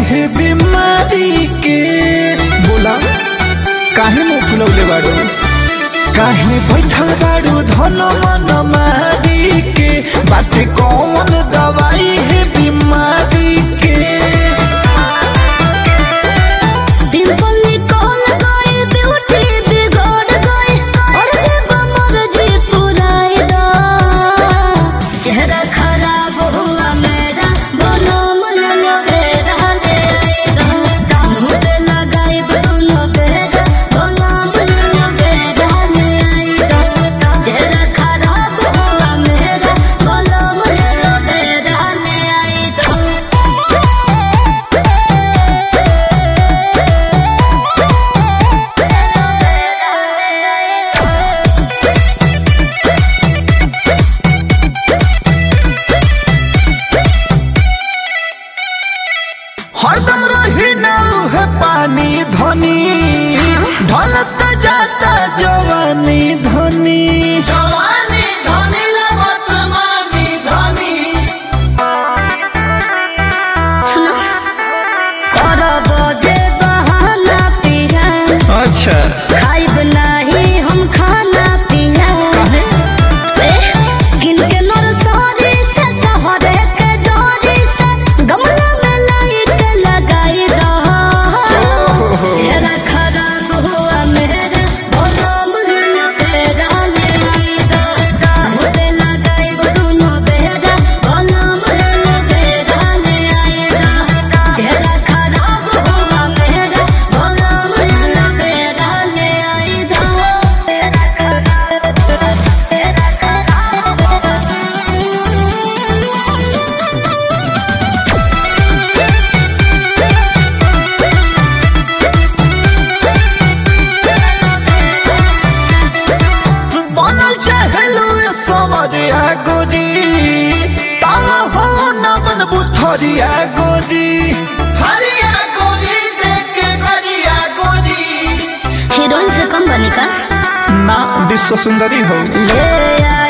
है बीमारी के बोला काहे मुंह फुलौले बाड़ू काहे बैठल बाड़ू धन मन मारी के बाटे कौन दवाई है बीमारी के डिंपल निकल गई ब्यूटी बिगड़ गई और जब मर्जी पुराई दा चेहरा खराब हुआ मेरा बोलो मन लगे रहले मुझ लगाई दोनों बेरा बोलो मन लगे रहले चेहरा खराब हुआ मेरा बोलो मन लगे रहले हरदम रही ना है पानी धनी ढलत जाता जवानी धनी जवानी धनी लगत मानी धनी सुनो करब जे बहाना पिया अच्छा खाइब नाही हम खाना पिया ए, किनके नरसरी से शहरे के डोरी से गमला में लाइट लगाई दह चेहरा खराब हुआ मेरा बोलो मुझे तेरा ले आई दो मुझे लगाई दोनों बेरा बोलो मुझे तेरा ले आई दो चेहरा खराब हुआ मेरा बोलो मुझे तेरा ले आई बनल चाहलू समरिया गोरी तावा हो न बनबू थरिया गोरी थरिया गोरी देख के गरिया गोरी हीरोइन से कम बनी का ना विश्व सुंदरी हो ले आई